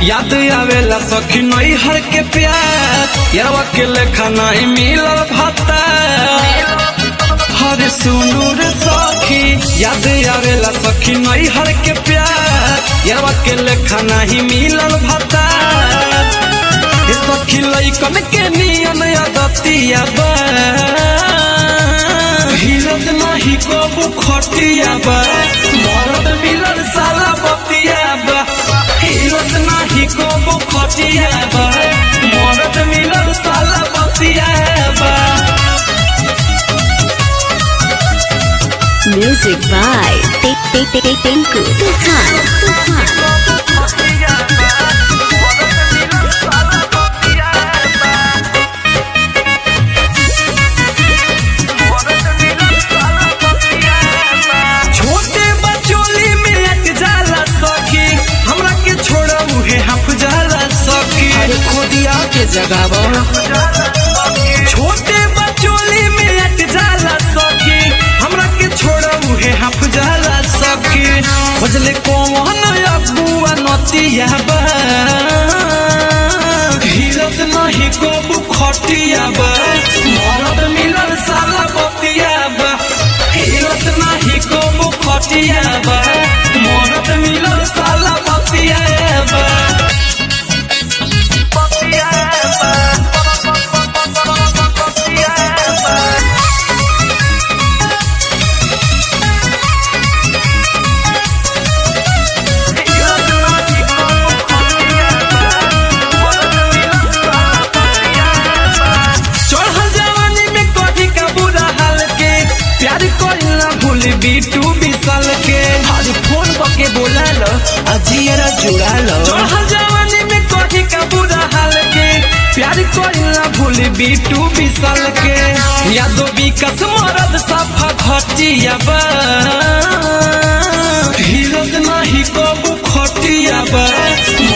याद आवेला सखी नई हर के प्यार यारवा के लेखा नहीं मिलल भाता हरे सुनू रे सखी याद आवेला सखी नई हर के प्यार यारवा के लेखा नहीं मिलल भाता ए सखी लइकन के नियन आदतिया बा हिलत नाही कबू खटिया बा मरद मिलल साला बतिया बा हिलत नाही कबू खटिया बा मरद मिलल साला बतिया बा Music by Tik Tik Tik Tik Tinku Tufan Tufan छोटे बचोली में लग जाला सखी हमरा के छोड़ा उहे हफ जाला सखी अरे खुदिया के जगावा छोटे बचोली में लग जाला सखी हमरा के छोड़ा उहे हफ जाला सखी खोजले कौन अबुआ नतिया बा हिलत नहीं कबू खटिया बा मरद मिलल साला बतिया बा हिलत नहीं कबू खटिया बा मरद मिलल साला बतिया बा बतिया चढ़ल जवानी में कभी का बुरा हाल के प्यार कोइला भूल बीटू बिसल के अरे फोन करके बोला लो अजियरा जुड़ा लो चढ़ल जवानी में कभी का बुरा हाल के प्यार कोइला भूल बीटू बिसल के यादो विकास मरद सफा घटिया बा हिलत नहीं कबू खटिया बा